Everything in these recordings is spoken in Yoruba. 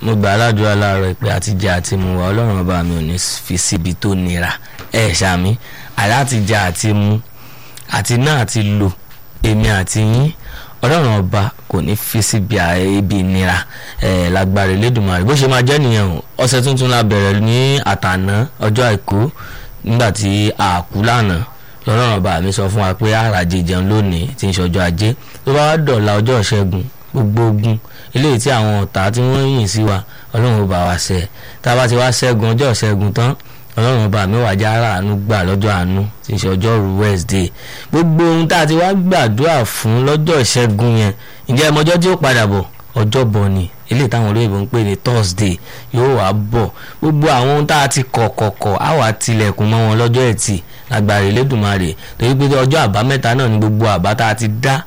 mo gbà aládùúrà láàárọ̀ pé àtijọ́ àti mu wa ọlọ́run ọba mi ò ní fi síbi tó nira ẹ ṣàmì àlátijọ́ àti mu àti náà àti lò èmi àti yín ọlọ́run ọba kò ní fi síbi ibi ìnira ẹ lágbára Elédùmarè bó ṣe máa jẹ́ nìyẹn o ọ̀sẹ̀ tuntun la bẹ̀rẹ̀ ní àtàná ọjọ́ àìkú nígbà tí àkú lánàá lọ́rọ̀ ọba mi sọ fún wa pé àràjẹ jẹun lónìí tí ń ṣọjọ́ ajé tó bá wá dọ̀la ọjọ́ ìṣẹ́gun gbogbo ogun eléyìí tí àwọn ọ̀tá tí wọ́n yìn sí wa ọlọ́run ọba wa ṣe tá a bá ti wá ṣẹ́gun ọjọ́ ìṣẹ́gun tán ọlọ́run ọba mi wà já ara àánú gbà lọ́jọ́ àánú tí ń ṣe ọjọ́rú Wednesday gbogbo ohun tá a ti wá gbàdúrà fún lọ́jọ́ ìṣẹ́gun yẹn ǹjẹ́ ẹmọjọ́ tí ó padà bọ̀ ọjọ́bọ̀ ni eléyìí táwọn olóyìnbó ń pè ní Thursday yóò wá bọ̀ gbogbo àwọn ohun tá a ti kọ̀ kọ̀kọ̀ á wà tilẹ̀kùn mọ́ wọn lọ́jọ́ ẹtì lágbára Elédùmarè torí pé ọjọ́ àbámẹ́ta náà ni gbogbo àbá tá a ti dá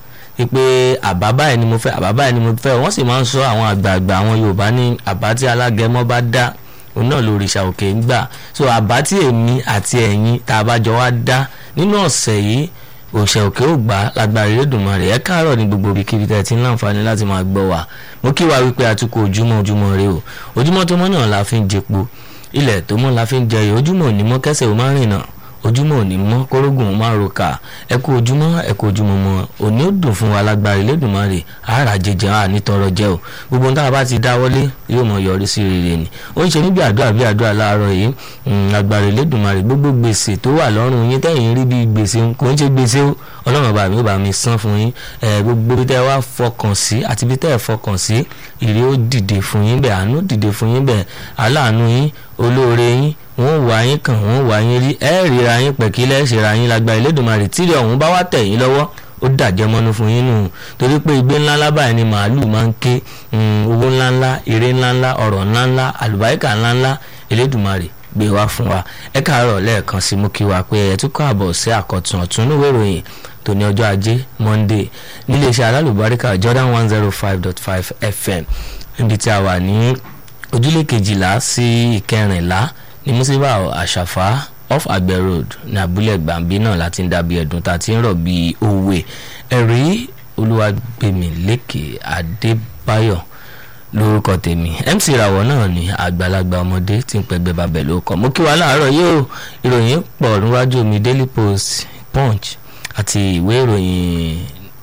pé àbá báyìí ni mo fẹ́ àbá báyìí ni mo fẹ́ wọ́n sì máa ń sọ àwọn àgbààgbà àwọn Yorùbá ní àbá tí alágẹmọ bá dá òun náà lòrìṣà òkè ń gbà so àbá tí èmi àti ẹ̀yin tá a bá jọ wá dá nínú ọ̀sẹ̀ yìí òṣè òkè ò gbà lágbára Elédùmarè ẹ káàárọ̀ ní gbogbo ibikíbi tẹ́ ẹ ti ń láǹfààní láti máa gbọ́ wa mo kí wa wípé àtúkọ̀ ojúmọ́ ojúmọ́ rẹ o ojúmọ́ tó mọ́ náà la fi ń jẹpo ilẹ̀ tó mọ́ la fi ń jẹyọ ojúmọ́ ò ní mọ́ kẹsẹ̀ ò máa rìn náà ojúmọ́ òní mọ́ kórógùn ó máa roka ẹ kú ojúmọ́ ẹ kú ojúmọ́ mọ́ òní ó dùn fún wa lágbára Elédùmarè àárà jẹjẹ à nítọrọ jẹ o gbogbo ohun tá a bá ti dáwọ́lé yóò mọ yọrí sí rere ni ó ń ṣe níbi àdúrà bí àdúrà láàárọ̀ yìí lágbára Elédùmarè gbogbo gbèsè tó wà lọ́rùn yín tẹ̀yìn rí bí gbèsè kò ń ṣe gbèsè o ọlọ́run bá mi ó bá mi san fún yín gbogbo bí tẹ́ wá fọkàn sí àti bí tẹ́ ẹ fọkàn sí ìrè ó dìde fún yín bẹ́ẹ̀ àánú dìde fún yín bẹ́ẹ̀ aláàánú yín olóore yín wọ́n wá yín kàn wọ́n wá yín rí ẹ ríra yín pẹ̀kí lẹ́sẹ̀ra yín lágbára Elédùmarè tíri ọ̀hún bá wá tẹ̀ yín lọ́wọ́ ó dàjẹ́ mọ́nú fún yín nù torí pé igbe ńláńlá báyìí ni màálù máa ń ké owó ńláńlá ire ńláńlá ọ̀rọ̀ ńláńlá àlùbáríkà ńláńlá Elédùmarè gbé wá fún wa ẹ káàárọ̀ lẹ́ẹ̀kan sí mú kí wa pé ẹ tún kọ́ àbọ̀ sí àkọ́tún ọ̀tún níwèé ìròyìn tó ní ọjọ́ ajé Monday níléeṣẹ́ alálùbáríkà Jordan one zero five dot five FM níbi tí a wà ní ojúlé kejìlá sí ìkẹrìnlá ní musiba àṣàfà off àgbẹ̀ road ní abúlé gbàǹbí náà láti ń dàbí ẹ̀dùn tá a ti ń rọ̀ bíi òwe ẹ̀rí olúwàgbẹ̀mílẹ́kẹ̀ adébáyọ̀ lórúkọ tèmi mc ìràwọ̀ náà ni àgbàlagbà ọmọdé tí ń pẹgbẹ́ babẹ̀ ló kọ́ mo kí wa láàárọ̀ yóò ìròyìn pọ̀ níwájú mi daily post punch àti ìwé ìròyìn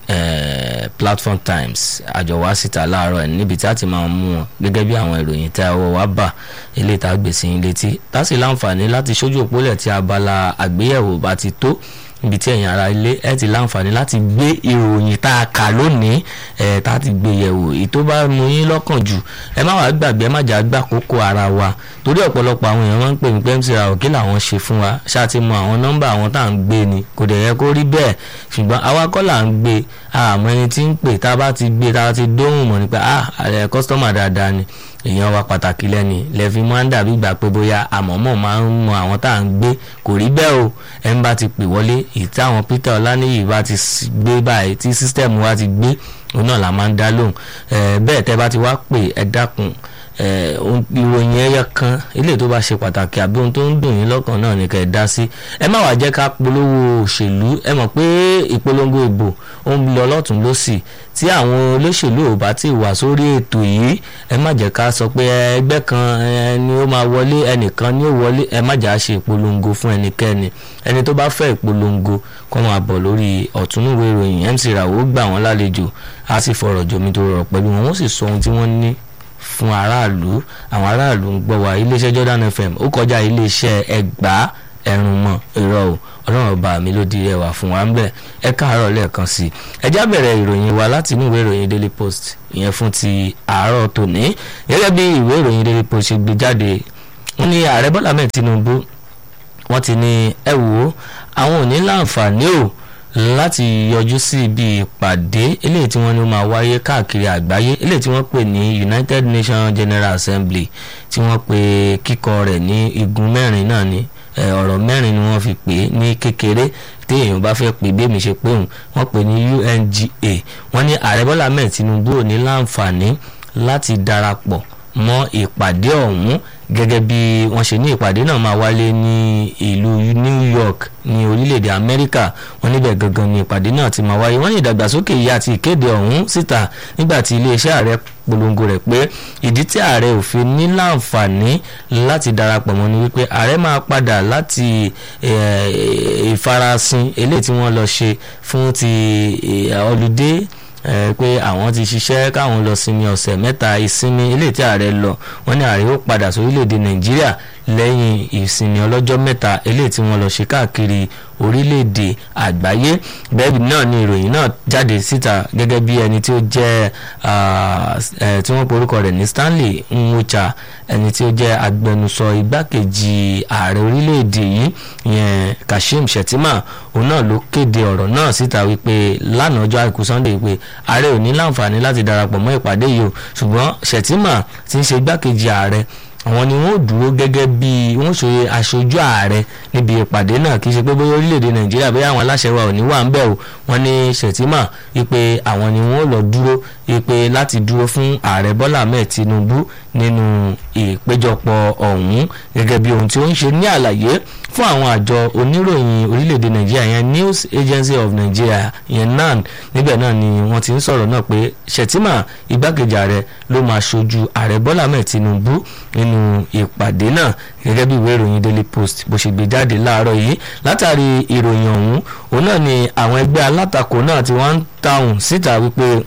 Eh, platform times àjọwá síta láàárọ̀ ẹ̀ níbi tí a ti máa mú wọn gẹ́gẹ́ bí àwọn ìròyìn tí a wọ wá bà eléyìí tá a gbèsè yín létí tá sì láǹfààní láti ṣojú òpólẹ̀ tí abala àgbéyẹ̀wò bá ti tó níbi tí ẹ̀yin ará ilé ẹ̀ ti láǹfààní láti gbé ìròyìn tá a kà lónìí ẹ̀ tá a ti gbé yẹ̀wò èyí tó bá mú yín lọ́kàn jù ẹ má wàá gbàgbé ẹ má jà gbà kókó ara wa torí ọ̀pọ̀lọpọ̀ àwọn èèyàn máa ń pè mí pé mc ra òkè làwọn ṣe fún wa ṣáà ti mọ àwọn nọ́mbà àwọn tá à ń gbé ni kò dẹ̀ yẹ kó rí bẹ́ẹ̀ ṣùgbọ́n àwa kọ́ là ń gbé àmọ́ ẹni tí ń pè tá a bá ti gbé tá a ti dóhùn mọ̀ nípa ah àrẹ kọ́sítọ́mà dáadáa ni èèyàn wa pàtàkì lẹ́ni lẹ́fi máa ń dàbí gbà pé bóyá àmọ́mọ́ máa ń mọ àwọn tá à ń gbé kò rí bẹ́ẹ̀ o ẹ̀ ń bá ti pè wọlé èyí táwọn Peter Ọláníyì bá ti gbé báyìí tí sísítẹ̀mù wa ti gbé òun náà la máa ń dá lóhùn bẹ́ẹ̀ tẹ́ bá ti wá pè ẹ dákun ìròyìn ẹyọ kan ilé tó bá ṣe pàtàkì àbí ohun tó ń dùn yín lọ́kàn náà ní ká ẹ dá sí ẹ má wàá jẹ́ ká polówó òṣèlú ẹ mọ̀ pé ìpolongo ìbò ó ń lọ lọ́tún lọ́sì tí àwọn olóṣèlú ò bá ti wà sórí ètò yìí ẹ má jẹ́ ká sọ pé ẹgbẹ́ kan ni ó máa wọlé ẹnìkan ni ó wọlé ẹ má jà á ṣe ìpolongo fún ẹnikẹ́ni ẹni tó bá fẹ́ ìpolongo kó máa bọ̀ lórí ọ̀túnúwé ìròyìn MC Ràwó gbà wọ́n lálejò á sì fọ̀rọ̀ jomi tó rọ̀ pẹ̀lú wọn wọ́n sì sọ ohun tí wọ́n ní fún aráàlú àwọn aráàlú ń gbọ́ wa iléeṣẹ́ Jordan FM ó kọjá iléeṣẹ́ ẹgbàá ẹrùn mọ́ irọ́ o ọlọ́run ọba mi ló di ẹwà fún wa ń bẹ̀ ẹ káàárọ̀ lẹ́ẹ̀kan sí i ẹ já bẹ̀rẹ̀ ìròyìn wa láti inú ìwé ìròyìn Daily Post ìyẹn fún ti àárọ̀ tòní gẹ́gẹ́ bí ìwé ìròyìn Daily Post ṣe gbé jáde wọ́n ní ààrẹ Bọ́lá mẹ́ẹ̀ Tinubu wọ́n ti ní ẹ wò ó àwọn ò ní láǹfààní o láti yọjú sí ibi ìpàdé eléyìí tí wọ́n ní ó máa wáyé káàkiri àgbáyé eléyìí tí wọ́n pè ní United Nations General Assembly tí wọ́n pè kíkọ rẹ̀ ní igun mẹ́rin náà ni ọ̀rọ̀ mẹ́rin ni wọ́n fi pè é ní kékeré tí èèyàn bá fẹ́ pè bí èmi ṣe pé òun wọ́n pè ní UNGA wọ́n ní ààrẹ Bọ́lá Ahmed Tinubu ò ní láǹfààní láti darapọ̀ mọ́ ìpàdé ọ̀hún gẹ́gẹ́ bí wọ́n ṣe ní ìpàdé náà máa wálé ní ìlú New York ní orílẹ̀-èdè Amẹ́ríkà wọ́n níbẹ̀ gangan ni ìpàdé náà ti máa wáyé wọ́n ní ìdàgbàsókè yìí àti ìkéde ọ̀hún síta nígbà tí iléeṣẹ́ ààrẹ polongo rẹ̀ pé ìdí tí ààrẹ ò fi ní láǹfààní láti darapọ̀ mọ́ ni wípé ààrẹ máa padà láti ìfarasin eléyìí tí wọ́n lọ ṣe fún ti ọlùdé pé àwọn ti ṣiṣẹ́ káwọn lọ sinmi ọ̀sẹ̀ mẹ́ta ìsinmi eléyìí tí ààrẹ lọ wọ́n ní ààrẹ ó padà sórílẹ̀‐èdè nàìjíríà lẹ́yìn ìsinmi ọlọ́jọ́ mẹ́ta eléyìí tí wọ́n lọ ṣe káàkiri orílẹ̀-èdè àgbáyé bẹ́ẹ̀ náà ni ìròyìn náà jáde síta gẹ́gẹ́ bí ẹni tí ó jẹ́ tí wọ́n porúkọ rẹ̀ ní Stanley Nwocha ẹni tí ó jẹ́ agbẹnusọ igbákejì ààrẹ orílẹ̀-èdè yìí ìyẹn Kashim Shettima òun náà ló kéde ọ̀rọ̀ náà síta wípé lánàá ọjọ́ àìkú Sunday pé ààrẹ ò ní láǹfààní láti darapọ̀ mọ́ ìpàdé yìí o ṣùgbọ́n Shettima ti ń ṣe igbákejì ààrẹ àwọn ni wọn ò dúró gẹ́gẹ́ bí wọ́n ṣe aṣojú ààrẹ níbi ìpàdé náà kì í ṣe pé bóyá orílẹ̀-èdè nàìjíríà bóyá àwọn aláṣẹ wa ò ní wà ń bẹ̀ o wọ́n ní Shettima wípé àwọn ni wọ́n lọ dúró wípé láti dúró fún ààrẹ Bọ́lá Ahmed Tinubu nínú ìpéjọpọ̀ ọ̀hún gẹ́gẹ́ bí ohun tí ó ń ṣe ní àlàyé fún àwọn àjọ oníròyìn orílẹ̀-èdè nàìjíríà yẹn News Agency of Nigeria yẹn NAN níbẹ̀ náà ni wọ́n ti ń sọ̀rọ̀ náà pé Shettima igbákejì ààrẹ ló máa ṣojú ààrẹ Bọ́lá Ahmed Tinubu nínú ìpàdé náà gẹ́gẹ́ bí ìwé ìròyìn Daily Post bó ṣe gbé jáde láàárọ̀ yìí látàrí ìròyìn ọ̀hún òun náà ni àwọn ẹgbẹ́ alátakò náà ti wá ń tàùn síta wípé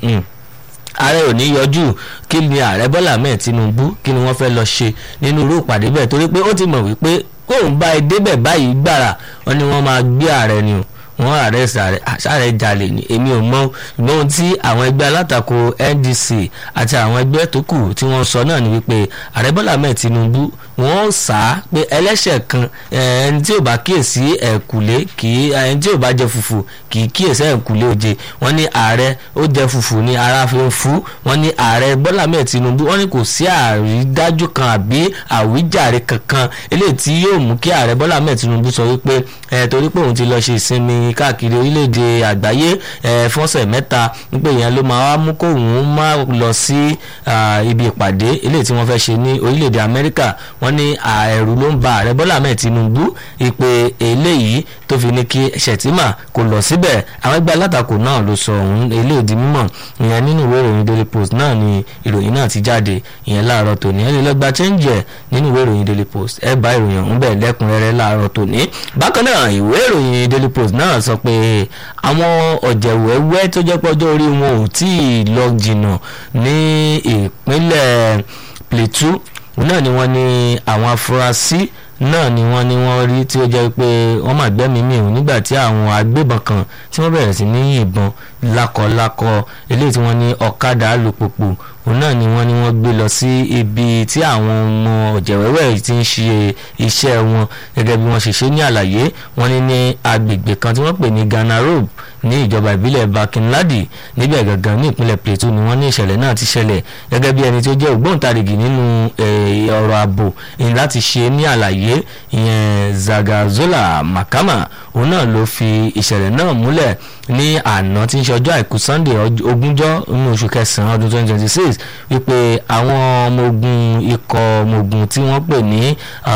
ààrẹ ò ní yọjú kí ni ààrẹ Bọ́lá Ahmed Tinubu kí ni wọ́n fẹ́ lọ ṣe nínú irú ìpàdé bẹ́ẹ̀ torí pé ó ti mọ̀ wípé kóun bá ẹ débẹ̀ báyìí gbàrà wọn ni wọ́n máa gbé ààrẹ ni o wọ́n ààrẹ sàrẹ jalè ní èmi ò mọ̀ ṣùgbọ́n ohun tí àwọn ẹgbẹ́ alátakò NDC àti àwọn ẹgbẹ́ tó kù tí wọ́n sọ náà ni wípé ààrẹ Bọ́lá Ahmed Tinubu wọ́n sá pé ẹlẹ́ṣẹ̀ kan ẹni tí ò bá kíyèsí ẹ̀kúlé kì í ẹni tí ò bá jẹ fùfù kì í kíyèsí ẹ̀kúlé oje wọ́n ní ààrẹ ó jẹ fùfù ní ara fi ń fú wọ́n ní ààrẹ Bọ́lá Ahmed Tinubu wọ́n ní kò sí àrídájú kan àbí àwíjàre kankan eléyìí tí yóò mú kí ààrẹ Bọ́lá Ahmed Tinubu sọ wípé ẹ torí pé òun ti lọ ṣe ìsinmi káàkiri orílẹ̀-èdè àgbáyé ẹ fọ́sẹ̀ mẹ́ta wípé ìyẹn ló máa wá mú kóun má lọ sí ibi ìpàdé eléyìí tí wọ́n fẹ́ ṣe ní orílẹ̀-èdè Amẹ́ríkà wọ́n ní ẹ̀rù ló ń ba ààrẹ Bọ́lá Ahmed Tinubu ìpè eléyìí tó fi ní kí Shettima kò lọ síbẹ̀ àwọn ẹgbẹ́ alátakò náà ló sọ òun eléyìí di mímọ̀ ìyẹn nínú ìwé ìròyìn Daily Post náà ni ìròyìn náà ti jáde ìyẹn láàárọ̀ tòní ẹ lè lọ gba chẹ́ńjẹ̀ nínú ìwé ìròyìn Daily Post ẹ bá ìròyìn ọ̀hún bẹ̀ lẹ́kùnrẹ́rẹ́ láàárọ̀ tòní bákan náà ìwé ìròyìn Daily Post náà sọ pé àwọn ọ̀jẹ̀wẹ́wẹ́ tó jẹ́ pọ́jọ́ orí wọn ò tí ì lọ jìnnà ní ìpínlẹ̀ Plateau náà ni wọ́n ní àwọn afurasí náà ni wọ́n ní wọ́n rí tí ó jẹ́ pé wọ́n máa gbẹ́mìí mì òun nígbà tí àwọn agbébọn kan tí wọ́n bẹ̀rẹ̀ sí ní yìnbọn lákọlákọ eléyìí tí wọ́n ní ọ̀kadà alùpùpù òun náà ni wọ́n ní wọ́n gbé lọ sí ibi tí àwọn ọmọ ọ̀jẹ̀wẹ́wẹ́ ti ń ṣe iṣẹ́ wọn gẹ́gẹ́ bí wọ́n ṣe ṣe ní àlàyé wọ́n ní ní agbègbè kan tí wọ́n pè ní Ghana Road ní ìjọba ìbílẹ̀ Bakinladi níbẹ̀ gangan ní ìpínlẹ̀ Plateau ni wọ́n ní ìṣẹ̀lẹ̀ náà ti ṣẹlẹ̀ gẹ́gẹ́ bí ẹni tí ó jẹ́ ògbóǹtarìgì nínú ọ̀rọ̀ ààbò ìyẹn láti ṣe ní àlàyé ìyẹn Zagazola Makama òun náà ló fi ìṣẹ̀lẹ̀ náà múlẹ̀ ní àná tí ń ṣe ọjọ́ àìkú Sunday ogúnjọ́ nínú oṣù kẹsàn-án ọdún twenty twenty six wípé àwọn ọmọ ogun ikọ̀ ọmọ ogun tí wọ́n pè ní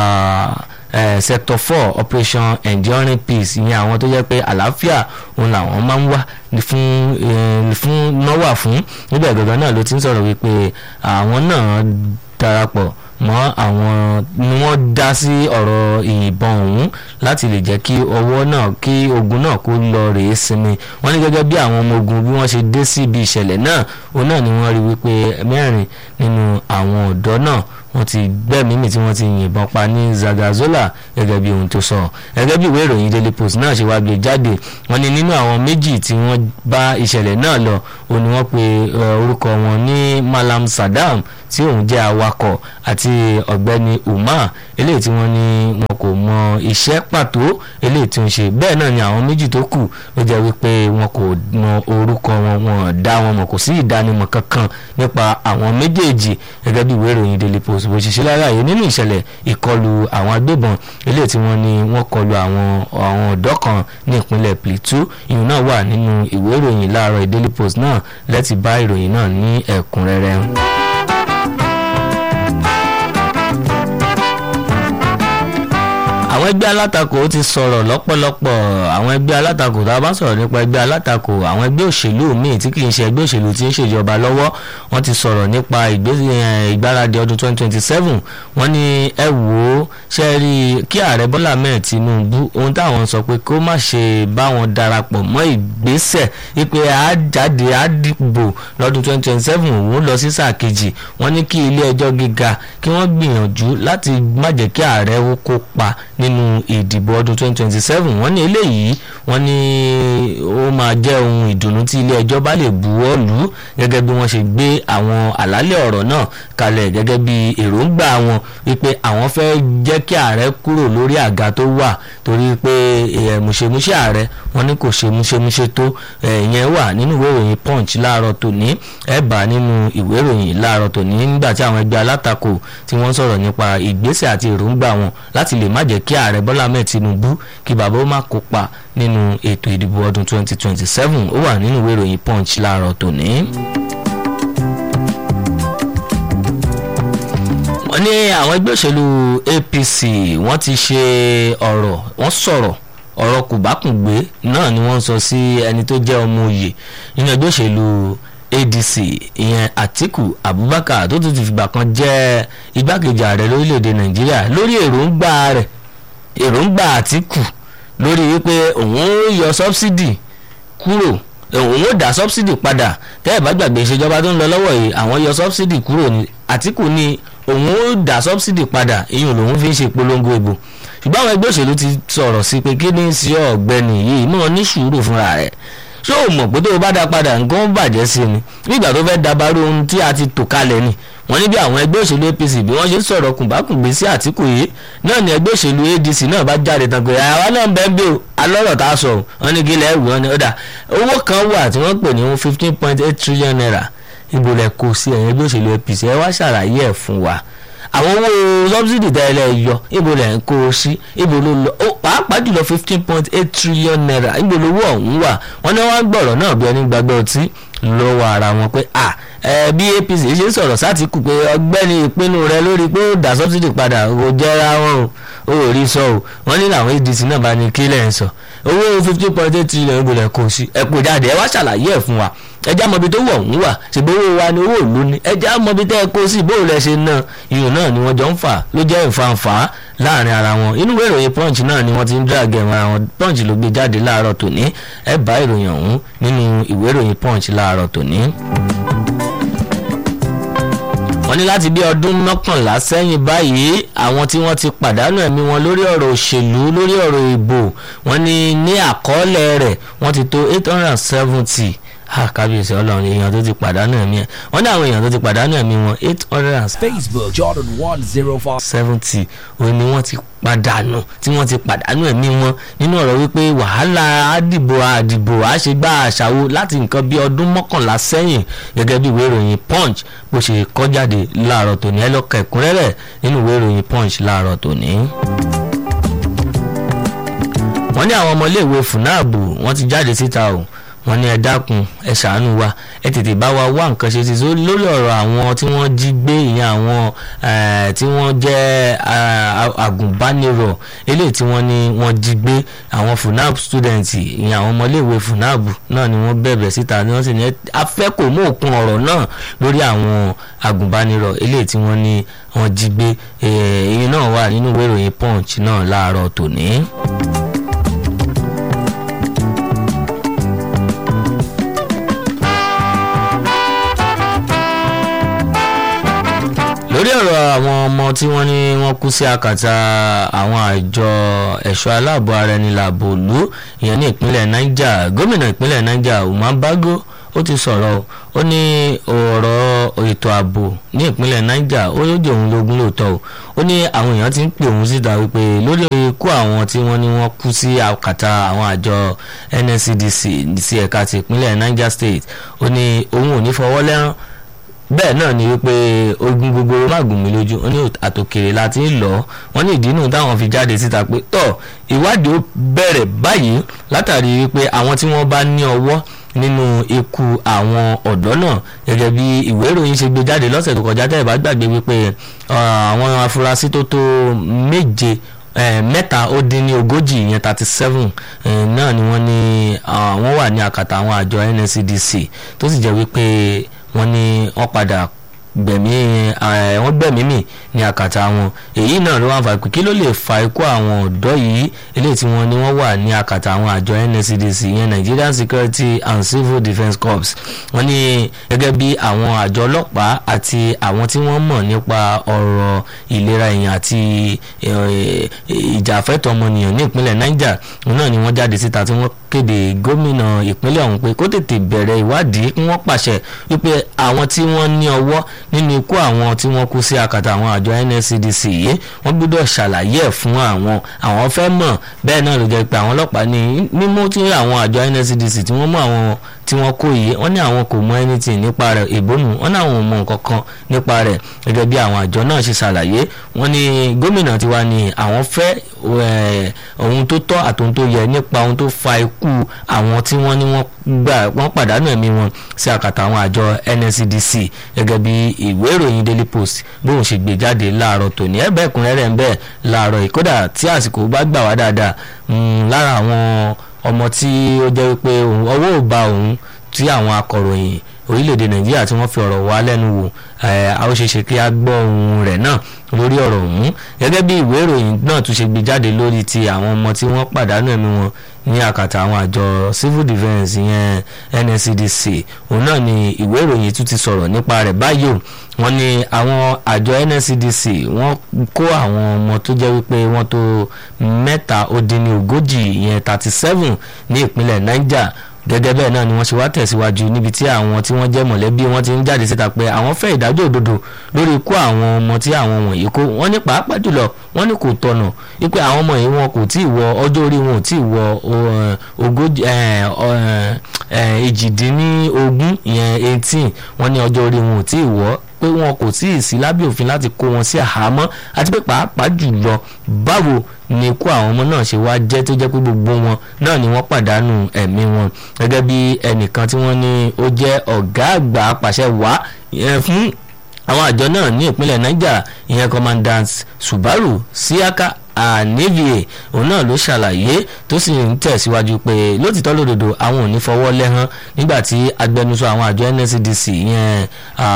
Uh, sector four operation enduring peace ìyẹn àwọn tó jẹ́ pé àlàáfíà òun làwọn máa ń wá fún fún náwà fún níbẹ̀ gangan náà ló ti ń sọ̀rọ̀ wípé àwọn náà darapọ̀ mọ́ àwọn ni wọ́n dá sí ọ̀rọ̀ ìyìnbọn ọ̀hún láti lè jẹ́ kí ọwọ́ náà kí ogun náà kó lọ rèé sinmi wọ́n ní gẹ́gẹ́ bí àwọn ọmọ ogun bí wọ́n ṣe dé sí ibi ìṣẹ̀lẹ̀ náà òun náà ni wọ́n rí wípé mẹ́rin nínú àwọn ọ̀dọ́ náà wọ́n ti gbẹ́mìí mì tí wọ́n ti yìnbọn pa ní Zagazola gẹ́gẹ́ bí ohun tó sọ gẹ́gẹ́ bí ìwé ìròyìn Daily Post náà ṣe wá gbé jáde wọ́n ní nínú àwọn méjì tí wọ́n bá ìṣẹ̀lẹ̀ náà lọ ó ní wọ́n pe orúkọ wọn ní Malam Saddam tí òun jẹ́ awakọ̀ àti ọ̀gbẹ́ni Umar eléyìí tí wọ́n ní wọn kò mọ iṣẹ́ pàtó eléyìí tí ó ń ṣe bẹ́ẹ̀ náà ni àwọn méjì tó kù ló jẹ́ wípé wọn kò mọ orúkọ wọn wọn dá wọn mọ̀ kò sí ìdánimọ̀ kankan nípa àwọn méjèèjì gẹ́gẹ́ bí ìwé ìròyìn Daily Post bó ṣe ṣe láráyé nínú ìṣẹ̀lẹ̀ ìkọlù àwọn agbébọn eléyìí tí wọ́n ní wọ́n kọlù àwọn àwọn ọ̀dọ́ kan ní ìpínlẹ̀ Plateau ìyẹn náà wà nínú ìwé ìròyìn láàárọ̀ Daily Post náà lẹ́tì bá ìròyìn náà ní ẹ̀kúnrẹ́rẹ́. àwọn ẹgbẹ́ alátakò ti sọ̀rọ̀ lọ́pọ̀lọpọ̀ àwọn ẹgbẹ́ alátakò tá a bá sọ̀rọ̀ nípa ẹgbẹ́ alátakò àwọn ẹgbẹ́ òṣèlú míì tí kì í ṣe ẹgbẹ́ òṣèlú tí ń ṣèjọba lọ́wọ́ wọ́n ti sọ̀rọ̀ nípa ìgbáradì ọdún 2027 wọ́n ní ẹ wò ó ṣe rí kí ààrẹ Bọ́lá Ahmed Tinubu ohun táwọn sọ pé kó má ṣe bá wọn darapọ̀ mọ́ ìgbésẹ̀ wípé àjáde àdìbò lọ́dún 2027 òun lọ sí sáà kejì wọ́n ní kí ilé ẹjọ́ gíga kí wọ́n gbìyànjú láti má jẹ́ kí ààrẹ ó kópa nínú ìdìbò ọdún 2027 wọ́n ní eléyìí wọ́n ní ó máa jẹ́ ohun ìdùnnú tí ilé ẹjọ́ bá lè buwọ́ lù ú gẹ́gẹ́ bí wọ́n ṣe gbé àwọn àlàálẹ̀ ọ̀rọ̀ náà kalẹ̀ gẹ́gẹ́ bí èròǹgbà wọn wípé àwọn fẹ́ jẹ́ kí ààrẹ kúrò lórí àga tó wà torí pé mùṣemúṣe ààrẹ wọ́n ní kò ṣe múṣemúṣe tó ìyẹn wà nínú ìwé ìròyìn punch láàárọ̀ tòní ẹ bá nínú ìwé ìròyìn láàárọ̀ tòní nígbà tí àwọn ẹgbẹ́ alátakò tí wọ́n sọ̀rọ̀ nípa ìgbésẹ̀ àti èròǹgbà wọn láti lè má jẹ́ kí ààrẹ Bọ́lá Ahmed Tinubu kí bàbá ó má kópa nínú ètò ìdìbò ọdún 2027 ó wà nínú ìwé ìròyìn punch láàárọ̀ tòní. wọ́n ní àwọn ẹgbẹ́ òṣèlú APC wọ́n ti ṣe ọ̀rọ̀ wọ́n sọ̀rọ̀ ọ̀rọ̀ kùbákùngbé náà ni wọ́n sọ sí ẹni tó jẹ́ ọmọ òye nínú ẹgbẹ́ òṣèlú ADC ìyẹn Atiku Abubakar tó tún ti fìgbà kan jẹ́ igbákejì ààrẹ lórílẹ̀‐èdè Nàìjíríà lórí èròǹgbà rẹ̀ èròǹgbà Atiku lórí wípé òun ó yọ sọ́bsidì kúrò òun ó dá sọ́bsidì padà tẹ́ ẹ̀ bá gbàgbé ìṣèjọba tó ń lọ lọ́wọ́ yìí àwọn yọ sọ́bsidì kúrò ní Atiku ní òun ó dá sọ́bsidì padà ìyẹn lòun fi ń ṣe polongo ìbò ṣùgbọ́n àwọn ẹgbẹ́ òṣèlú ti sọ̀rọ̀ sí pé kí ni sí ọ̀gbẹ́ni yìí mọ̀ ní sùúrù fúnra rẹ̀ ṣé o mọ̀ pé tó o bá dá padà nǹkan bàjẹ́ sí ni nígbà tó fẹ́ dabarú ohun tí a ti tò kalẹ̀ ni wọ́n ní bí àwọn ẹgbẹ́ òṣèlú APC bí wọ́n ṣe sọ̀rọ̀ kùnbákùngbé sí Àtíkù yìí náà ni ẹgbẹ́ òṣèlú ADC náà bá jáde tán pé àwa náà ń bẹ́ẹ̀ bí o alọ́rọ̀ tá a sọ wọ́n ní kí lẹ́ẹ̀wù wọn ni ó dà owó kan wà tí wọ́n pè ní fifteen point eight trillion naira ibo lẹ kó sí ẹ̀yìn ẹgbẹ́ òṣèlú APC ẹ wá ṣàlàyé ẹ̀ fún wa àwọn owó subsidy tẹ́lẹ̀ yọ ibo lẹ̀ ń kó o sí ibo ló lọ ó pàápàá jùlọ fifteen point eight trillion naira ibo lówó ọ̀hún wà wọ́n ní wọ́n gbọ̀rọ̀ náà bí ẹni gbàgbọ́ ọtí lọ́wọ́ ara wọn pé à ẹ bí APC ṣe sọ̀rọ̀ sátìkù pé ọgbẹ́ni ìpinnu rẹ lórí pé ó dá subsidy padà kò jẹ́ra wọn o ò rí sọ o wọ́n ní làwọn ADC náà bá ní kílẹ̀ ń sọ owó fifteen point eight trillion ibo lẹ̀ kó o sí ẹ kò jáde ẹ wá ṣàlàyé ẹ̀ fún wa ẹjá mọbi tó wọ̀ ń wà ṣùgbọ́n owó wa ni owó ìlú ni ẹjá mọbi tẹ́ ẹ kó sí bó lẹ ṣe ná iyùn náà ni wọ́n jọ ń fà ló jẹ́ ìfanfà láàrin ara wọn inú ìwé ìròyìn punch náà ni wọ́n ti ń dàgẹ̀ wọn àwọn punch ló gbé jáde láàárọ̀ tòní ẹ bá ìròyìn ọ̀hún nínú ìwé ìròyìn punch láàárọ̀ tòní wọ́n ní láti bí ọdún mọ́kànlá sẹ́yìn báyìí àwọn tí wọ́n ti pàdánù ẹ̀mí wọn lórí ọ̀rọ̀ òṣèlú lórí ọ̀rọ̀ ìbò wọ́n ní ní àkọọ́lẹ̀ rẹ̀ wọ́n ti tó eight hundred and seventy kábíyèsí ọlọ́run èèyàn tó ti pàdánù ẹ̀mí ẹ̀ wọ́n ní àwọn èèyàn tó ti pàdánù ẹ̀mí wọn eight hundred and Facebook Jordan one zero five. seventy òun ni wọ́n ti pàdánù tí wọ́n ti pàdánù ẹ̀mí wọn nínú ọ̀rọ̀ wípé wàhálà àdìbò àdìbò àṣegbà àṣàwò láti nǹkan bí ọdún mọ́kànlá sẹ́yìn gẹ́gẹ́ bí ìwé ìròyìn punch bó ṣe kọ́ jáde láàárọ̀ tòní ẹ lọ́ka ẹ̀kúnrẹ́rẹ́ nínú ìwé ìròyìn punch láàárọ̀ tòní wọ́n ní àwọn ọmọléèwé fúnáàbù wọ́n ti jáde síta o wọ́n ní ẹ dákun ẹ ṣàánú wa ẹ tètè bá wa wá nǹkan ṣe sí i lórí ọ̀rọ̀ àwọn tí wọ́n jí gbé ìyẹn àwọn tí wọ́n jẹ́ àgùnbánirọ̀ eléyìí tí wọ́n ní wọ́n jí gbé àwọn funab student ìyẹn àwọn ọmọléèwé funab náà ni wọ́n bẹ̀bẹ̀ síta ni wọ́n sì ní afẹ́kọ̀ọ́ mú òkun ọ̀rọ̀ náà lórí àwọn àgùnbánirọ̀ eléyìí tí wọ́n ní wọ́n jí gbé èyí náà wà nínú ìwé ìròyìn punch náà láàárọ̀ tòní. lórí ọ̀rọ̀ àwọn ọmọ tí wọ́n ní wọ́n kú sí akàtà àwọn àjọ ẹ̀ṣọ́ aláàbò ara ẹni làbò lù ìyẹn ní ìpínlẹ̀ Niger gómìnà ìpínlẹ̀ Niger Umar Bago ó ti sọ̀rọ̀ ó ní ọ̀rọ̀ ètò ààbò ní ìpínlẹ̀ Niger ó yóò jẹ́ òun lógún lóòótọ́ o ó ní àwọn èèyàn ti ń pè òun síta wípé lórí ikú àwọn tí wọ́n ní wọ́n kú sí àkàtà àwọn àjọ NSCDC sí ẹ̀ka ti ìpínlẹ̀ Niger State ó ní òun ò ní fọwọ́ lẹ́rán bẹ́ẹ̀ náà ni wípé ogun gbogbo mágùn mi lójú ó ní àtòkèrè láti ń lọ wọ́n ní ìdí nù táwọn fi jáde síta pé tọ́ ìwádìí ó bẹ̀rẹ̀ báyìí látàrí wípé àwọn tí wọ́n bá ní ọwọ́ nínú ikú àwọn ọ̀dọ́ náà gẹ́gẹ́ bí ìwé ìròyìn ṣe gbé jáde lọ́sẹ̀ tó kọjá tẹ́ ẹ̀ bá gbàgbé wípé àwọn afurasí tó tó méje mẹ́ta ó dín ní ogójì ìyẹn thirty seven náà ni wọ́n ní wọ́n wà ní àkàtà àwọn àjọ NSCDC tó sì jẹ́ wípé wọ́n ní wọ́n padà gbẹ̀mí wọ́n gbẹ̀mí mì ní àkàtà wọn èyí náà ló wà fà pé kí ló lè fa ikú àwọn ọ̀dọ́ yìí eléyìí tí wọ́n ní wọ́n wà ní àkàtà àwọn àjọ NSCDC ìyẹn Nigerian Security and Civil Defence Corps wọ́n ní gẹ́gẹ́ bí àwọn àjọ ọlọ́pàá àti àwọn tí wọ́n mọ̀ nípa ọ̀rọ̀ ìlera èèyàn àti ìjàfẹ́tọ̀ ọmọnìyàn ní ìpínlẹ̀ Niger náà ni wọ́n jáde síta tí wọ́n kéde gómìnà ìpínlẹ̀ ọ̀hún pé kó tètè bẹ̀rẹ̀ ìwádìí kí wọ́n pàṣẹ wípé àwọn tí wọ́n ní ọwọ́ nínú ikú àwọn tí wọ́n kú sí àkàtà àwọn àjọ NSCDC yìí wọ́n gbọ́dọ̀ ṣàlàyé ẹ̀ fún àwọn àwọn fẹ́ mọ̀ bẹ́ẹ̀ náà ló jẹ́ pé àwọn ọlọ́pàá ní mímú tí àwọn àjọ NSCDC tí wọ́n mú àwọn tí wọ́n kó yìí wọ́n ní àwọn kò mọ anything nípa rẹ̀ ìbónú wọ́n ní àwọn ò mọ nǹkan kan nípa rẹ̀ gẹ́gẹ́ bí àwọn àjọ náà ṣe ṣàlàyé wọ́n ní gómìnà tiwa ni àwọn fẹ́ ohun tó tọ́ àtòhun tó yẹ nípa ohun tó fa ikú àwọn tí wọ́n ní wọ́n gbà wọ́n pàdánù ẹ̀mí wọn sí àkàtà àwọn àjọ NSCDC gẹ́gẹ́ bí ìwé ìròyìn Daily Post bóun ṣe gbé jáde láàárọ̀ tòní ẹ̀ bẹ́ẹ̀ kúnrẹ́rẹ́ ń bẹ́ẹ̀ láàárọ̀ yìí kódà tí àsìkò bá gbà wá dáadáa lára àwọn ọmọ tí ó jẹ́ wípé ọwọ́ ò bá òun tí àwọn akọ̀ròyìn orílẹ̀-èdè nàìjíríà tí wọ́n fi ọ̀rọ̀ wá lẹ́nu wò a ó ṣe ṣe kí a gbọ́ ohun rẹ̀ náà lórí ọ̀rọ̀ ọ̀hún gẹ́gẹ́ bí ìwé ìròyìn náà tún ṣe gbé jáde lórí ti àwọn ọmọ tí wọ́n pàdánù ẹ̀mí wọn ní àkàtà àwọn àjọ civil defence yẹn NSCDC òun náà ni ìwé ìròyìn tún ti sọ̀rọ̀ nípa rẹ̀ báyìí o wọ́n ní àwọn àjọ NSCDC wọ́n kó àwọn ọmọ tó jẹ́ wípé wọ́n tó mẹ́ta ó dín ní ogójì yẹn thirty seven ní ìpínlẹ̀ Niger gẹ́gẹ́ bẹ́ẹ̀ náà ni wọ́n ṣe wá tẹ̀síwájú níbi tí àwọn tí wọ́n jẹ́ mọ̀lẹ́bí wọn ti ń jáde síta pé àwọn fẹ́ ìdájọ́ òdodo lórí ikú àwọn ọmọ tí àwọn wọ̀nyí kó wọ́n ní pàápàá jùlọ wọ́n ní kò tọ̀nà wípé àwọn ọmọ yìí wọn kò tí ì wọ ọjọ́ orí wọn ò tí ì wọ ogójì èjìdínlógún ìyẹn eighteen wọ́n ní ọjọ́ orí wọn ò tí ì wọ́ pé wọn kò tí ì sí lábẹ́ òfin láti kó wọn sí àhámọ́ àti pé pàápàá jùlọ báwo ni ikú àwọn ọmọ náà ṣe wá jẹ́ tó jẹ́ pé gbogbo wọn náà ni wọ́n pàdánù ẹ̀mí wọn gẹ́gẹ́ bí ẹnìkan tí wọ́n ní ó jẹ́ ọ̀gá àgbà apàṣẹ wá fún àwọn àjọ náà ní ìpínlẹ̀ Niger ìyẹn commandant Subaru Siaka àníbìyẹ òun náà ló ṣàlàyé tó sì ń tẹ̀síwájú pé lótìtọ́ lódodo àwọn ò ní fọwọ́ lẹ́hán nígbà tí agbẹnusọ àwọn àjọ NSCDC yẹn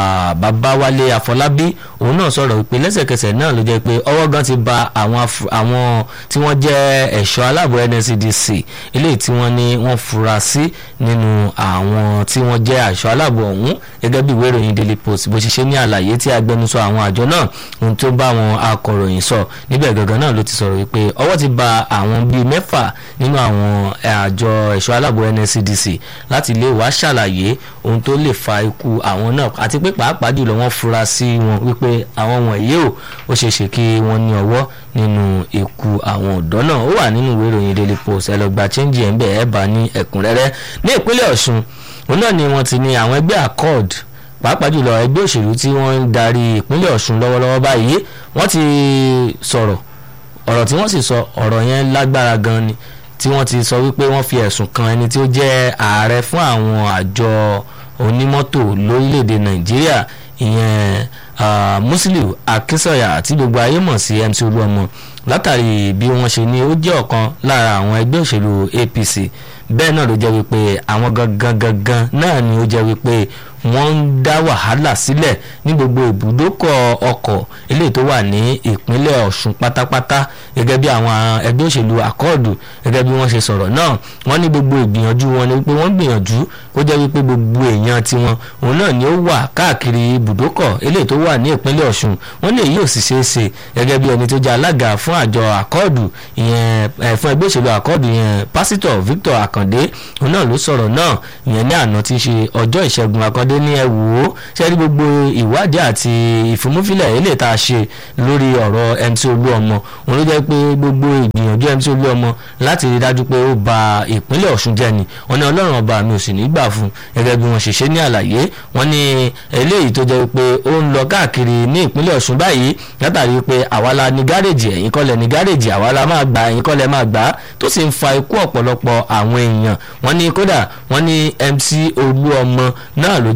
Babáwálé Afọlábí òun náà sọ̀rọ̀ wípé lẹ́sẹ̀kẹsẹ̀ náà ló jẹ́ pé ọwọ́ gan ti ba àwọn àwọn tí wọ́n jẹ́ ẹ̀ṣọ́ aláàbò NSCDC eléyìí tí wọ́n ní wọ́n fura sí nínú àwọn tí wọ́n jẹ́ ẹ̀ṣọ́ aláàbò ọ̀hún gẹ́gẹ́ bí ìwé ìròyìn Daily Post bó ṣe ṣe ní àlàyé tí agbẹnusọ àwọn àjọ náà ohun tó bá àwọn akọ̀ròyìn sọ níbẹ̀ gangan náà ló ti sọ̀rọ̀ wípé ọwọ́ ti ba àwọn bíi mẹ́fà nínú àwọn àjọ ẹ̀ṣọ́ aláàbò NSCDC láti lè wá ṣàlàyé ohun tó lè fa ikú àwọn náà àti pé pàápàá jùlọ wọ́n fura sí wọn wípé àwọn wọ̀nyí ò ó ṣeé ṣe kí wọ́n ní ọwọ́ nínú ikú àwọn ọ̀dọ́ náà ó wà nínú ìwé ìròyìn Daily Post ẹ lọ gba chẹ́ńjì ẹ̀ ń bẹ̀ ẹ́ bá ní ẹ̀kúnrẹ́rẹ́ ní ìpínlẹ̀ Ọ̀ṣun òun náà ni wọ́n ti ní àwọn ẹgbẹ́ accord pàápàá jùlọ ẹgbẹ́ òṣèlú tí wọ́n ń darí ìpínlẹ̀ Ọ̀ṣun lọ́wọ́lọ́wọ́ báyìí wọ́n ti sọ̀rọ̀ ọ̀rọ̀ tí wọ́n sì sọ ọ̀rọ̀ yẹn lágbára gan ni tí wọ́n ti sọ wípé wọ́n fi ẹ̀sùn kan ẹni tí ó jẹ́ ààrẹ fún àwọn àjọ onímọ́tò lórílẹ̀‐èdè Nàìjíríà ìyẹn Musiliu Akínsọ̀yà tí gbogbo ayé mọ̀ sí MC Olúọmọ látàrí bí wọ́n ṣe ní ó jẹ́ ọ̀kan lára àwọn ẹgbẹ́ òṣèlú APC bẹ́ẹ̀ náà ló jẹ́ wípé àwọn gangan gangan náà ni ó jẹ́ wípé wọ́n ń dá wàhálà sílẹ̀ ní gbogbo ibùdókọ̀ ọkọ̀ eléyìí tó wà ní ìpínlẹ̀ Ọ̀ṣun pátápátá gẹ́gẹ́ bí àwọn ẹgbẹ́ òṣèlú àkọọ̀dù gẹ́gẹ́ bí wọ́n ṣe sọ̀rọ̀ náà wọ́n ní gbogbo ìgbìyànjú wọn ni wípé wọ́n gbìyànjú kó jẹ́ wípé gbogbo èèyàn tiwọn òun náà ni ó wà káàkiri ibùdókọ̀ eléyìí tó wà ní ìpínlẹ̀ Ọ̀ṣun wọ́n lè yóò sì ṣeé ṣe gẹ́gẹ́ bí ẹni tó jẹ́ alága fún àjọ àkọọ̀dù ìyẹn fún ẹgbẹ́ òṣèlú àkọọ̀dù ìyẹn pásítọ̀ Victor Akande òun náà ló sọ̀rọ̀ náà ìyẹn ní àná tí í ṣe ọjọ́ ìṣẹ́gun akande ní ẹ wò ó ṣe rí gbogbo ìwádìí àti ìfimúfilẹ̀ eléyìí tá a ṣe lórí ọ̀rọ̀ MC Olúọmọ òun ló jẹ́ pé gbogbo ìgbìyànjú MC Olúọmọ láti rí dájú pé ó ba ìpínlẹ̀ Ọ̀ṣun jẹ́ ni wọ́n ní Ọlọ́run ọba mi ò sì ní gbà fún gẹ́gẹ́ bí wọ́n ṣe ṣe ní àlàyé wọ́n ní eléyìí tó jẹ́ pé ó ń lọ káàkiri ní ìpínlẹ̀ Ọ̀ṣun báyìí látàrí pé àwa la ní gáréèjì ẹ̀yin kọ́ lẹ̀ ní gáréèjì àwa la máa gbà ẹ̀yin kọ́ lẹ̀ máa gbà tó sì ń fa ikú ọ̀pọ̀lọpọ̀ àwọn èèyàn wọ́n ní kódà wọ́n ní MC Olúọmọ náà ló jẹ́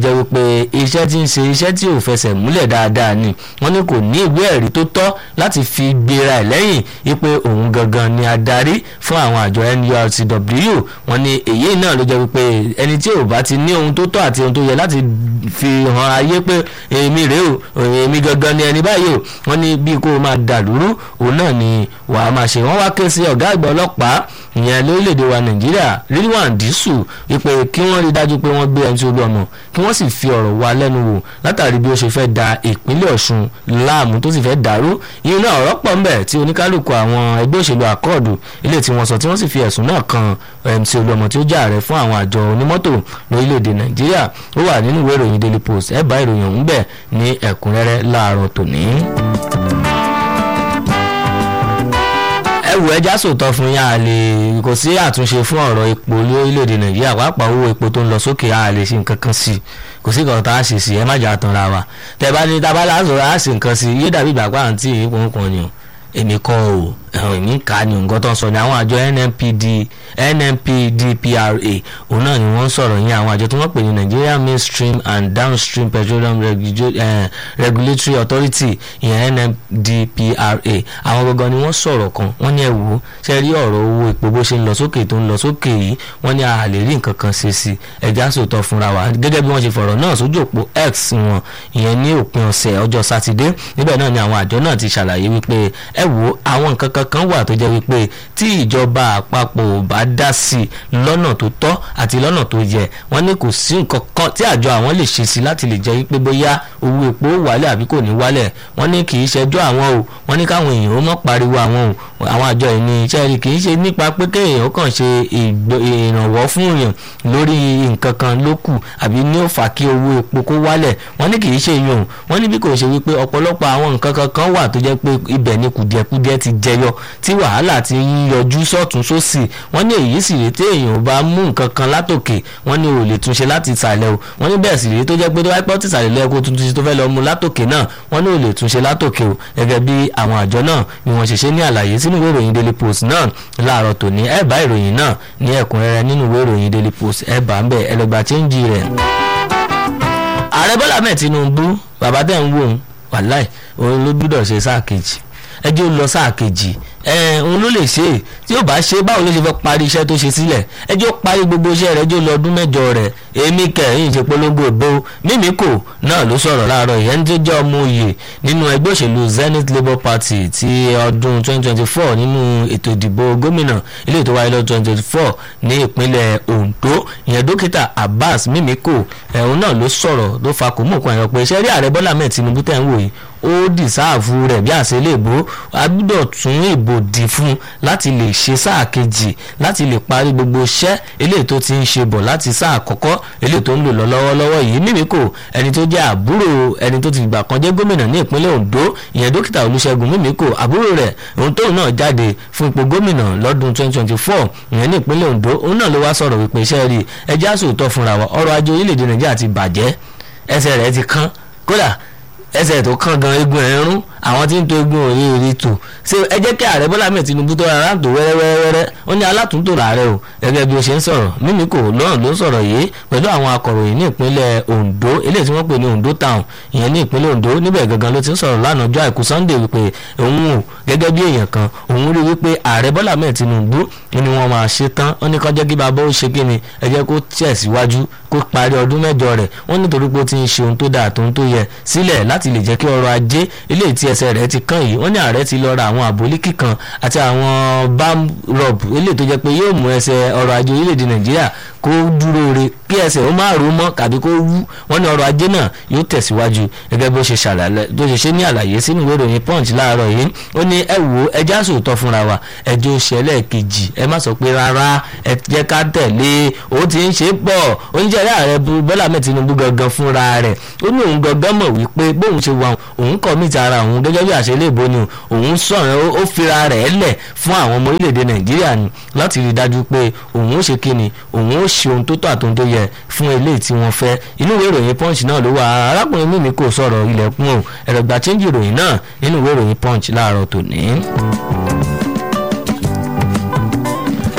jẹ́ wípé iṣẹ́ tí ń ṣe iṣẹ́ tí ò fẹsẹ̀ múlẹ̀ dáadáa ni wọ́n ní kò ní ìwé ẹ̀rí tó tọ́ láti fi gbéra ẹ̀ lẹ́yìn wípé òun gangan ni adarí fún àwọn àjọ NURTW wọ́n ní èyí náà ló jẹ́ wípé ẹni tí ò bá ti ní ohun tó tọ́ àti ohun tó yẹ láti fi hàn ayé pé èmi rèé o èmi gangan ni ẹni báyìí o wọ́n ní bí kò máa dàlúrú òun náà ni wàá máa ṣe wọ́n wá ké sí ọ̀gá àgbà ọlọ́pàá ìyẹn lórílẹ̀‐èdè wa nàìjíríà rilwan disu wípé kí wọ́n rí dájú pé wọ́n gbé ẹni tí ó lọ́mọ kí wọ́n sì fi ọ̀rọ̀ wa lẹ́nu wò látàrí bí ó ṣe fẹ́ da ìpínlẹ̀ ọ̀ṣun láàmú tó sì fẹ́ dàrú yìí náà ọ̀rọ̀ pọ̀ ńbẹ̀ tí oníkálukú àwọn ẹgbẹ́ òṣèlú àkọọ̀dù ilé tí wọ́n sọ tí wọ́n sì fi ẹ̀sùn náà kan ẹni tí ó lọ́mọ tí ó jẹ́ ààrẹ fún àwọn àjọ onímọ́tò lórílẹ̀‐èdè nàìjíríà ó wà nínú ìwé ìròyìn daily post ẹ̀ bá ìròyìn ọ̀hún bẹ̀ ní ẹ̀kúnrẹ́rẹ́ láàárọ̀ tòní. ẹ wù ẹja sòótọ́ fún yín a lè kò sí àtúnṣe fún ọ̀rọ̀ epo lórílẹ̀‐èdè nàìjíríà pàápàá owó epo tó ń lọ sókè a lè ṣe nǹkan kan sí i kò sí nǹkan tá a ṣe sí ẹ má jà tán ra wa tẹ bá ní tábàlà sọ̀rọ̀ a ṣe nǹkan sí i yóò dàbí ìgbà pàǹtí ìpín kan ni o èmi kọ́ o èmi kà á ní nǹkan tó ń sọ ní àwọn àjọ NNPD NNPDPRA òun náà ni wọ́n ń sọ̀rọ̀ yẹn àwọn àjọ tí wọ́n pè ní Nigeria Mainstream and Downstream Petroleum Regu eh, Regulatory Authority ìyẹn NNPDPRA àwọn gangan ni wọ́n sọ̀rọ̀ kan wọ́n ní ẹ wò ó ṣe rí ọ̀rọ̀ owó epo bó ṣe ń lọ sókè tó ń lọ sókè yìí wọ́n ní a lè rí nǹkan kan ṣe sí ẹja sòótọ́ fúnra wa gẹ́gẹ́ bí wọ́n ṣe fọ̀rọ̀ náà sójú òpó X wọn ìyẹn ní òpin ọ̀sẹ̀ ọjọ́ sátidé níbẹ̀ náà ni àwọn àjọ náà ti ṣàlàyé wípé ẹ wò ó àwọn nǹkan kan kan wà tó jẹ́ wípé tí ìjọba àpapọ̀ ò bá dá sí i lọ́nà tó tọ́ àti lọ́nà tó yẹ wọ́n ní kò sí nǹkan kan tí àjọ àwọn lè ṣe sí láti lè jẹ́ wípé bóyá owó epo wálẹ̀ àbí kò ní wálẹ̀ wọ́n ní kì í ṣẹjọ́ àwọn o wọ́n ní káwọn èèyàn ó mọ̀ pariwo àwọn o àwọn àjọ yìí ní iṣẹ́ rí kì í ṣe nípa pé kéèyàn kàn ṣe ìrànwọ́ fún èèyàn lórí nǹkan kan ló kù àbí ní ó fà kí owó epo kó wálẹ̀ wọ́n ní kì í ṣe yòó wọ́n ní bí kò ṣe wípé ọ̀pọ̀lọpọ̀ àwọn nǹkan kankan wà tó jẹ́ pé ibẹ̀ ni kùdìẹ̀kudiẹ ti jẹyọ tí wàhálà ti ń yọjú sọ́tún sósì wọ́n ní èyí sì rèé tí èèyàn bá mú nǹkan kan látòkè wọ́n ní ò lè túnṣe láti ìsàlẹ̀ o wọ́n ní bẹ́ẹ̀ sì rèé tó jẹ́ pé tó wáyé pọ́ tìsàlẹ̀ lẹ́ẹ̀kọ́ tuntun tó fẹ́ lọ mú látòkè náà wọ́n ní ò lè túnṣe látòkè o gẹ́gẹ́ bí àwọn àjọ náà ni wọ́n ṣe ṣe ní àlàyé sínú ìwé ìròyìn daily post náà láàárọ̀ tòní ẹ bá ìròyìn náà ní ẹ̀kúnrẹ́rẹ́ nínú ìwé ìròyìn daily post ẹ bá ń bẹ̀ ẹ lọ gba chẹ́ńjì rẹ̀. ààrẹ bọ́lá mẹ́ẹ̀ tinubu bàbá tẹ̀ ń wò ó wàláì òun ló gbúdọ̀ ṣe sáà kejì ẹjọ́ lọ sáà kejì òun ló lè ṣe tí yóò bá ṣe báwo ló ṣe fẹ́ parí iṣẹ́ tó ṣe sílẹ̀ ẹjọ́ parí gbogbo iṣẹ́ rẹ̀ ẹjọ́ lọ ọdún mẹ́jọ rẹ̀ èmi kẹ̀yìn ṣe polongo ìbò mímíkò náà ló sọ̀rọ̀ láàárọ̀ ìyẹn tó jẹ́ ọmọ òye nínú ẹgbẹ́ òṣèlú Zenith Labour Party ti ọdún 2024 nínú ètò ìdìbò gómìnà ilé ètò wáyé lọ́dún 2024 ní ìpínlẹ̀ Ondo ìyẹn dókítà Abbas mímíkò ẹ̀hún náà ló sọ̀rọ̀ ló fa kò mú òkun àyàn pé iṣẹ́ rí ààrẹ Bọ́lá mẹ́ẹ̀ Tinubu tẹ̀ ń wò yìí ó dìsáàfù rẹ̀ bí àṣẹ lè bó a gbọ́dọ̀ tún ìbò dì fún láti lè ṣe sáà kejì láti lè parí gbogbo iṣẹ́ eléyìí tó ti ń ṣe bọ̀ láti sáà àkọ́kọ́ eléyìí tó ń lò lọ lọ́wọ́lọ́wọ́ yìí mímíkò ẹni tó jẹ́ àbúrò ẹni tó ti gbà kan jẹ́ gómìnà ní ìpínlẹ̀ Ondo ìyẹn dókítà Olúṣẹ́gun mímíkò àbúrò rẹ̀ òun tóun náà jáde fún ipò gómìnà lọ́dún 2024 ìyẹn ní ìpínlẹ̀ Ondo òun náà ló wá sọ̀rọ̀ wípé iṣẹ́ rí ẹjẹ́ àsòótọ́ fúnra wa ọrọ̀ ajé orílẹ̀-èdè Nàìjíríà ti bàjẹ́ ẹsẹ̀ rẹ̀ ti kán kódà ẹsẹ̀ tó kàn gan egun ẹ̀ ń rún àwọn tí ń to egun òye èrè tò ṣé ẹ jẹ́ kí ààrẹ bọ́lá mẹ́ẹ̀ tinubu tó rárá tó wẹ́rẹ́wẹ́rẹ́ ó ní alátúntò làárẹ̀ o gẹ́gẹ́ bí ó ṣe ń sọ̀rọ̀ mímíkò náà ló sọ̀rọ̀ yìí pẹ̀lú àwọn akọ̀ròyìn ní ìpínlẹ̀ ondo eléyìí tí wọ́n pè ní ondo town ìyẹn ní ìpínlẹ̀ ondo níbẹ̀ gangan ló ti ń sọ̀rọ̀ lánàá ọjọ́ àìkú sunday wípé òun ò gẹ́gẹ́ bí èèyàn kan òun rí wípé ààrẹ bọ́lá mẹ́ẹ̀ tinubu ni wọ́n máa ṣe tán ó ní kọjá kí bàbá ó ṣe kí ni ẹ jẹ́ kó tẹ̀síwájú kó parí ọdún mẹ́jọ rẹ̀ wọ́n nítorí pé ó ti ń ṣe ohun tó dáa tó ń tó yẹ sílẹ̀ láti lè jẹ́ kí ọrọ̀ ajé eléyìí tí ẹsẹ̀ rẹ̀ ti kàn yìí wọ́n ní ààrẹ ti lọ ra àwọn àbólíkì kan àti àwọn bamrob eléyìí tó jẹ́ pé yóò mú ẹsẹ̀ ọrọ̀ ajé orílẹ̀-èdè nàìjíríà kó dúró re kí ẹsẹ̀ ó má rò mọ́ tàbí kó wú wọ́n ní ọrọ̀ ajé náà yóò tẹ̀síwájú gẹ́gẹ́ bó ṣe ṣàlàyé tó ṣe ṣe ní àlàyé sínú ìwé ìròyìn punch láàárọ̀ yìí ó ní ẹ wò ó ẹjẹ́ àsòótọ́ fúnra wa ẹjọ́ ṣẹlẹ̀ kejì ẹ má sọ pé rárá ẹ jẹ́ ká tẹ̀lé ó ti ń ṣe pọ̀ oúnjẹ ààrẹ bọ́lá mẹ́ẹ̀ tinubu gangan fúnra rẹ̀ ó ní òun gangan mọ̀ wípé bóun ṣe wà òun kọ̀ mí ti ara òun gẹ́gẹ́ bí àṣẹ ìbò ni òun sọ̀rọ̀ ó fira rẹ̀ lẹ̀ fún àwọn ọmọ orílẹ̀-èdè nàìjíríà ni láti rí i dájú pé òun ó ṣe kíni òun ó ṣe ohun tó tọ́ àtòun tó yẹ fún eléyìí tí wọ́n fẹ́ inú ìwé ìròyìn punch náà ló wà arákùnrin mímí kò sọ̀rọ̀ ilẹ̀kùn o ẹ̀rọ ìgbà chẹ́ńjì ìròyìn náà nínú ìwé ìròyìn punch láàárọ̀ tòní.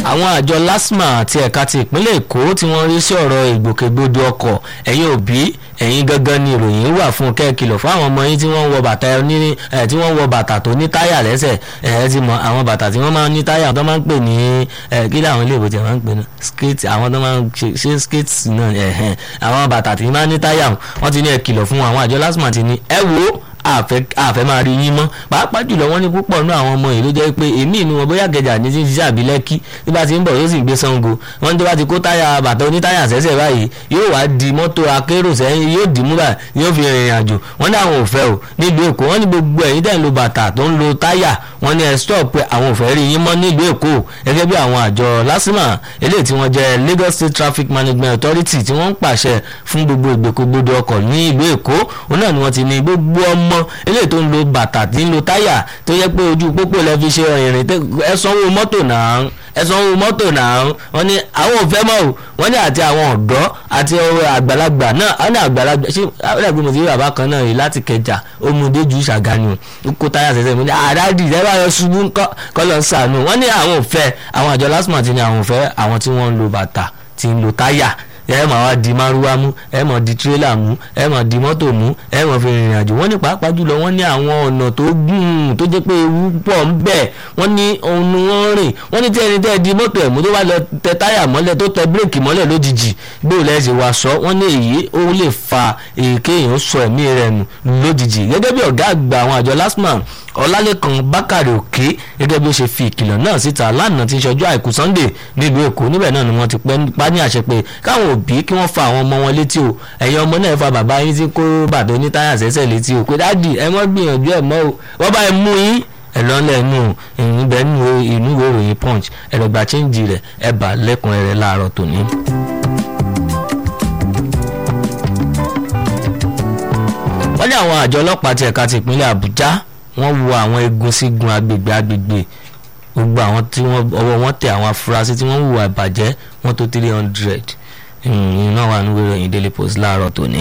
àwọn àjọ lasma àti ẹ̀ka ti ìpínlẹ̀ èkó tí wọ́n rí sí ọ̀rọ̀ ìgbòkègbodò ọkọ̀ ẹ̀yin òbí ẹ̀yin gangan ni ìròyìn wà fún kẹ́ẹ̀kìlọ̀ fún àwọn ọmọ yín tí wọ́n ń wọ bàtà ní ẹ̀ tí wọ́n ń wọ bàtà tó ní táyà lẹ́sẹ̀ ẹ̀ ẹ ti mọ àwọn bàtà tí wọ́n máa ń ní táyà tó máa ń pè ní ẹ̀ kí làwọn ilé ìbòjì máa ń pè ní skate àwọn tó máa ń ṣe ṣe skate náà ẹ̀hẹ̀n àwọn bàtà tí máa ń ní táyà wọ́n ti ní ẹ̀ kìlọ̀ fún àwọn àjọ lasma ti ní ẹ wò ó àfẹ́ àfẹ́ máa rí yín mọ́ pàápàá jùlọ wọ́n ní púpọ̀ nínú àwọn ọmọ yìí ló jẹ́ pé èmi ìnú wọn bóyá gẹ̀jà ní ti ṣiṣẹ́ àbí lẹ́kí bí bá ti ń bọ̀ yóò sì gbé sango wọ́n ní tó bá ti kó táyà bàtà onítáyà sẹ́sẹ̀ báyìí yóò wá di mọ́tò akérò sẹ́yìn yóò dì mú báyìí yóò fi rìnrìn àjò wọ́n ní àwọn ò fẹ́ o nílùú èkó wọ́n ní gbogbo ẹ̀yin tẹ̀ ń lo bàtà tó ń lo táyà wọ́n ní ẹ stop pé àwọn ò fẹ́ rí yín mọ́ nílùú èkó gẹ́gẹ́ bí àwọn àjọ lásìmà eléyìí tí wọ́n jẹ́ Lagos State Traffic Management Authority tí wọ́n ń pàṣẹ fún gbogbo ìgbèkúgbodò ọkọ̀ ní ìlú èkó òun náà ni wọ́n ti ní gbogbo ọmọ eléyìí tó ń lo bàtà tí ń lo táyà tó yẹ pé ojú pópó lẹ fi ṣe ìrìn ẹ sanwó mọ́tò náà ẹ sanwó mọ́tò náà wọ́n ní àwọn ò fẹ́ mọ́ o wọ́n ní àti àwọn ọ̀dọ́ àti àgbàlagbà náà wọ́n ní àgbàlagbà ṣé àgbàlagbà mo ti rí bàbá kan náà rí láti kẹjà ọmọdé ju ṣàgánì o kó táyà sẹ́sẹ́ mi ní àdáàdì ẹ bá yọ ṣubú kọ́ lọ sànù wọ́n ní àwọn ò fẹ́ àwọn àjọ lásìmọ̀ ti ní àwọn ò fẹ́ àwọn tí wọ́n ń lo bàtà tí ń lo táyà ẹ máa wá di márúwá mú ẹ máa di tírélà mú ẹ máa di mọ́tò mú ẹ máa fi rìnrìn àjò wọ́n ní pàápàá jùlọ wọ́n ní àwọn ọ̀nà tó gùn tó jẹ́ pé ewu pọ̀ ń bẹ wọ́n ní òun ni wọ́n rìn wọ́n ní tí ẹni tẹ́ di mọ́tò ẹ̀ mú tó bá lọ tẹ táyà mọ́lẹ̀ tó tẹ bírèkì mọ́lẹ̀ lójijì gbé òun lẹ́sìn wá sọ wọ́n ní èyí ó lè fa èké èèyàn sọ ẹ̀mí rẹ̀ nù lójijì gẹ́gẹ́ bí ọ̀gá àgbà àwọn àjọ lasman ọlálẹ́kan bákàrè òkè gẹ́gẹ́ bí ó ṣe fi ìkìlọ̀ náà síta lánàá tí ń ṣọjọ́ àìkú sunday nílùú èkó níbẹ̀ náà ni wọ́n ti pa ní àṣẹ pé káwọn òbí kí wọ́n fa àwọn ọmọ wọn létí o ẹ̀yin ọmọ náà fa bàbá yín tí kó bàtà onítáyà sẹ́sẹ̀ létí o pé dáàdì ẹ mọ́ gbìyànjú ẹ̀ mọ́ o wọ́n bá ẹ mú yín ẹ lọ lẹ́nu ìbẹ̀ nínú inú ìwé ìròyìn punch ẹ lọ gba chíńjì rẹ̀ ẹ bà lẹ́kùnrẹ́rẹ́ láàárọ̀ tòní. wọ́n ní àwọn àjọ ọlọ́pàá ti ẹ̀ka ti ìpínlẹ̀ àbújá wọ́n wo àwọn egun sígun agbègbè agbègbè gbogbo àwọn tí wọ́n ọwọ́ wọn tẹ àwọn afurasí tí wọ́n hùwà ìbàjẹ́ wọ́n tó three hundred iná wà nínú ìròyìn daily post láàárọ̀ tòní.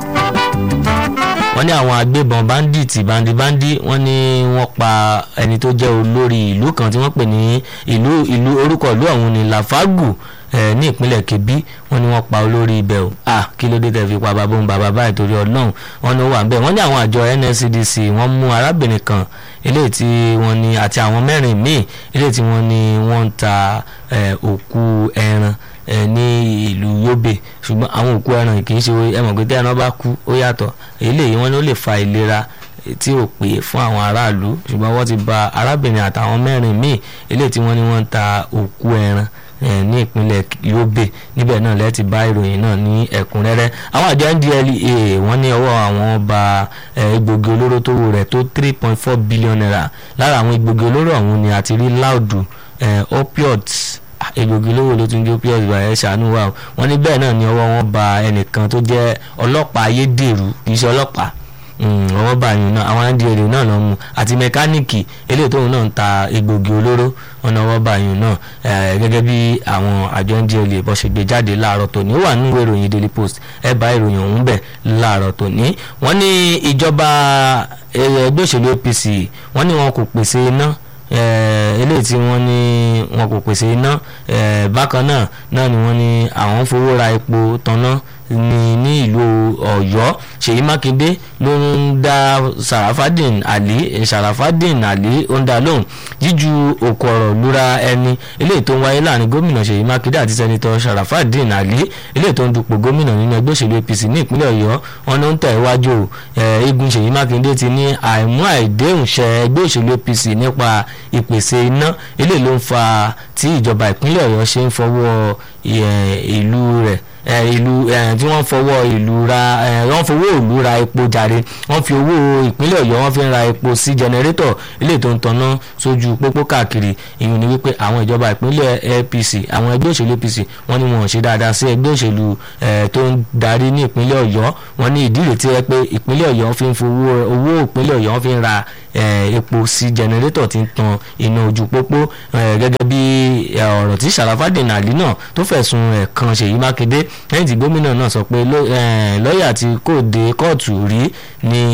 wọ́n ní àwọn agbébọn bandits bandibandi wọ́n ní wọ́n pa ẹni tó jẹ́ olórí ìlú kan tí wọ́n pè ní ìlú ìlú orúkọ ìlú ọ̀hún ní lafagu ní ìpínlẹ̀ kebbi wọ́n ní wọ́n pa olórí ibẹ̀ o ah kí ló dé tẹ̀ fi pa bàbá òun bàbá báyìí torí ọlọ́run wọ́n ní ó wà ń bẹ̀ wọ́n ní àwọn àjọ nscdc wọ́n mú arábìnrin kan eléyìí tí wọ́n ní àti àwọn mẹ́rin míì eléyìí tí wọ́n ní wọ́n ń ta òkú ẹran ní ìlú yobe ṣùgbọ́n àwọn òkú ẹran kì í ṣe ẹ mọ̀ pé tí ẹran bá kú ó yàtọ̀ eléyìí wọ́n ní ó lè fa ìlera tí ò pé fún àwọn aráàlú ṣùgbọ́n wọ́n ti ba arábìnrin àtàwọn mẹ́rin míì eléyìí tí wọ́n ní wọ́n ń ta òkú ẹran ní ìpínlẹ̀ yobe níbẹ̀ náà lẹ́ẹ̀ ti bá ìròyìn náà ní ẹ̀kúnrẹ́rẹ́ àwọn àjọ ndlea wọ́n ní ọwọ́ àwọn ba egbògi olóró tó wò rẹ̀ tó three point four billion naira lára àwọn egbògi olóró ọ̀hún ni àti rí láòdù opioids egbògi olóró ló tún jẹ́ opioids bá ẹ ṣàánú wa wọ́n ní bẹ́ẹ̀ náà ni ọwọ́ wọn ba ẹnìkan tó jẹ́ ọlọ́pàá ayédèrú kì í ṣe ọlọ́pàá ọwọ́ báyìí náà àwọn ndla náà lọ mú àti mẹkáníìkì eléyìí tóun náà ń ta egbògi olóró ọ̀nà ọwọ́ báyìí náà gẹ́gẹ́ bí àwọn àjọ ndla bó ṣe gbé jáde láàárọ̀ tòní ó wà nínú ìròyìn daily post ẹ bá ìròyìn ọ̀hún bẹ̀ láàárọ̀ tòní wọ́n ní ìjọba ẹgbẹ́ òṣèlú apc wọ́n ní wọn kò pèsè iná eléyìí tí wọ́n ní wọn kò pèsè iná bákan náà náà ni wọ́n ní àwọn ń fowó ra epo tanná ní ní ìlú Ọ̀yọ́ Ṣèyí Mákindé ló ń dá Sarafadin Ali Sarafadin Ali ó ń dá lóhùn jíju òkú ọ̀rọ̀ lura ẹni eléyìí tó ń wáyé láàrin gómìnà Ṣèyí Mákindé àti sẹ́nitọ́ Sarafadin Ali eléyìí tó ń dupò gómìnà nínú ẹgbẹ́ òṣèlú APC ní ìpínlẹ̀ Ọ̀yọ́ wọn ló ń tẹ̀ wájú igun Ṣèyí Mákindé ti ní àìmú àìdéhùn ṣẹ ẹgbẹ́ òṣèlú APC nípa ìpèsè iná eléyìí ló ń fa tí ìjọba ìpínlẹ̀ Ọ̀yọ́ ṣe ń fọwọ́ ìlú rẹ̀ ìlú tí wọ́n fọwọ́ ìlú ra wọ́n fowó ìlú ra epo jàre wọ́n fi owó ìpínlẹ̀ ọ̀yọ́ wọ́n fi ń ra epo sí jẹnẹrétọ̀ ilé tó ń tanná sójú pópó káàkiri ìyún ni wípé àwọn ìjọba ìpínlẹ̀ APC àwọn ẹgbẹ́ òṣèlú APC wọ́n ní wọn ò ṣe dáadáa sí ẹgbẹ́ òṣèlú tó ń darí ní ìpínlẹ̀ ọ̀yọ́ wọ́n ní ìdí rètí ẹ pé ìpínlẹ̀ ọ̀yọ́ fi ń fowó owó ìpínlẹ̀ ọ̀yọ́ fi ń ra epo sí jẹnẹrétọ̀ tí ń tan iná ojú pópó gẹ́gẹ́ bí ọ̀rọ̀ tí Sharafadin Ali náà tó fẹ̀sùn ẹ̀ kan Ṣèyí Mákindé lẹ́yìn tí gómìnà náà sọ pé lọ́ọ̀yà tí kò dé kóòtù rí ni